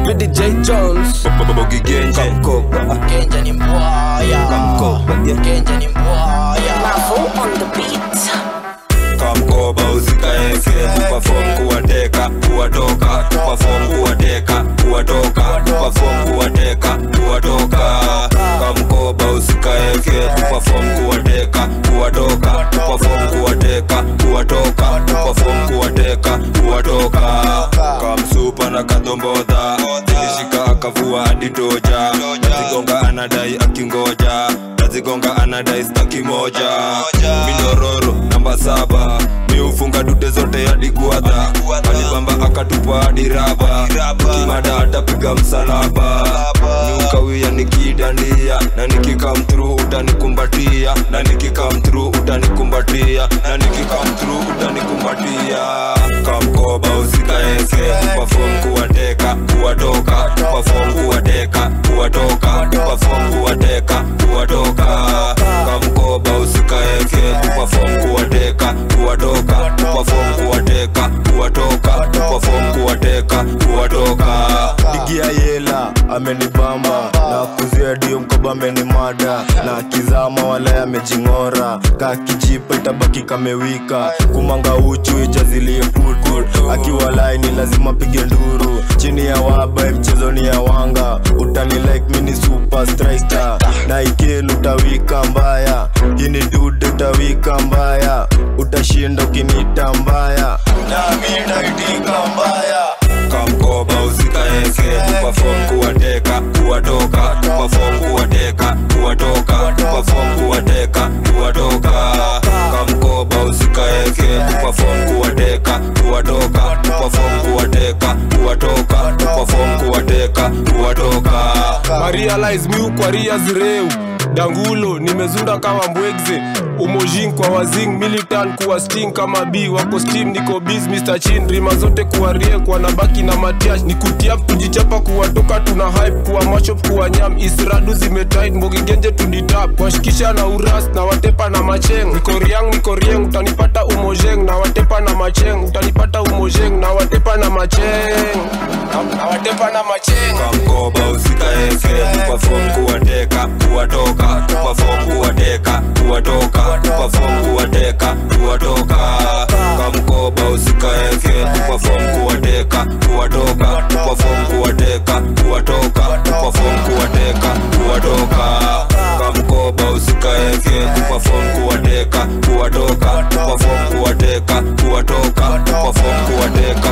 Bidi J Jones Bogi Genje Kamkoba Genja ni mbwaya Kamkoba yeah. Genja ni mbwaya Mavo on the beat. kamkoba usikaeke kuperform kuwateka kuwatoka kuperform kuwateka kuwatoka kuperform kuwateka kuwatoka kamkoba usikaeke kuperform kuwateka kuwatoka kuperform kuwateka kuwatoka kuperform kuwateka kuwatoka kamsupa na kadombodha ilishika akavua hadi toja nazigonga anadai akingoja nazigonga anadai staki moja minororo namba saba miufunga dute zote hadi guadha alibamba akatupa hadi raba kimada atapiga msalaba niukawia nikidandia na nikikamtru utanikumbatia na nikikamtru utanikumbatia na nikikamtru utanikumbatia kamkoba usikaeke pafom kuwateka kuwatoka pafom kuwateka kuwatoka pafom kuwateka kuwatoka kamkoba usikaeke pafom kuwateka kuwatoka pafom kuwateka kuwatoka pafom kuwateka kuwatoka digia yela amenibamba na kuzia dio mkoba amenimada na kizama wala amejing'ora kakijipa itabaki kamewika kumanga uchu ijazilie putu akiwa laini lazima pige nduru chini ya waba mchezo ni ya wanga utani like mini super striker na ikelu utawika mbaya hini dude utawika mbaya utashinda ukinita mbaya nami naitika mbaya kamkoba usikaeke pafom kuwateka kuwatoka pafom kuwateka kuwatoka pafom kuwateka kuwatoka kamkoba usikaeke pafom kuwateka kuwatoka pafom kuwateka kuwatoka pafom kuwateka kuwatoka Marialize miu kwa ria zireu dangulo nimezunda kama mbwegze umojin kwa wazing militan kuwa sting kama b wako steam niko biz mr chin rima zote kuwa rie kwa nabaki na matiash ni kutiap kujichapa kuwatoka tuna hype kuwa machop kuwa nyam isradu zimetit mbogigenje tuditap washikisha na uras na watepa na macheng niko riang niko rieng utanipata umojeng na watepa na macheng utanipata umojeng na watepa na macheng na watepa na macheng kamkoba usikaeke pafom kuwateka kuwatoka pafom kuwateka kuwatoka pafom kuwateka kuwatoka kamkoba usikaeke pafom kuwateka kuwatoka pafom kuwateka kuwatoka pafom kuwateka kuwatoka kamkoba usikaeke pafom kuwateka kuwatoka pafom kuwateka kuwatoka pafom kuwateka